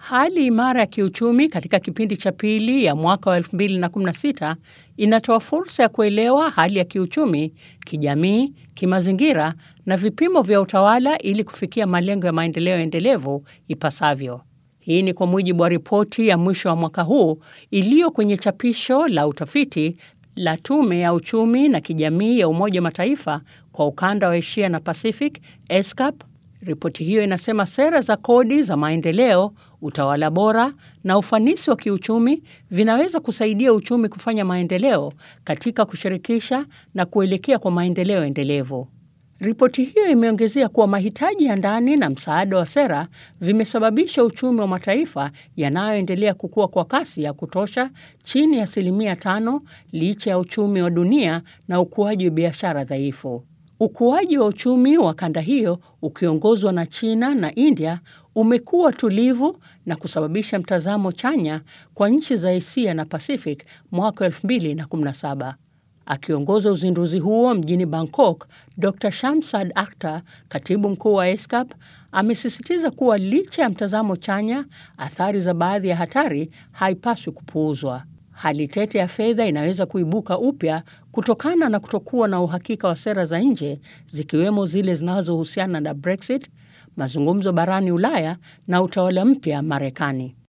Hali imara ya kiuchumi katika kipindi cha pili ya mwaka wa 2016 inatoa fursa ya kuelewa hali ya kiuchumi, kijamii, kimazingira na vipimo vya utawala ili kufikia malengo ya maendeleo endelevu ipasavyo. Hii ni kwa mujibu wa ripoti ya mwisho wa mwaka huu iliyo kwenye chapisho la utafiti la Tume ya Uchumi na Kijamii ya Umoja wa Mataifa kwa ukanda wa Asia na Pacific, ESCAP. Ripoti hiyo inasema sera za kodi za maendeleo, utawala bora na ufanisi wa kiuchumi vinaweza kusaidia uchumi kufanya maendeleo katika kushirikisha na kuelekea kwa maendeleo endelevu. Ripoti hiyo imeongezea kuwa mahitaji ya ndani na msaada wa sera vimesababisha uchumi wa mataifa yanayoendelea kukua kwa kasi ya kutosha chini ya asilimia tano licha ya uchumi wa dunia na ukuaji wa biashara dhaifu. Ukuaji wa uchumi wa kanda hiyo ukiongozwa na China na India umekuwa tulivu na kusababisha mtazamo chanya kwa nchi za Asia na Pacific mwaka 2017. Akiongoza uzinduzi huo mjini Bangkok, Dr Shamsad Akhtar, katibu mkuu wa ESCAP, amesisitiza kuwa licha ya mtazamo chanya, athari za baadhi ya hatari haipaswi kupuuzwa. Hali tete ya fedha inaweza kuibuka upya kutokana na kutokuwa na uhakika wa sera za nje zikiwemo zile zinazohusiana na Brexit, mazungumzo barani Ulaya na utawala mpya Marekani.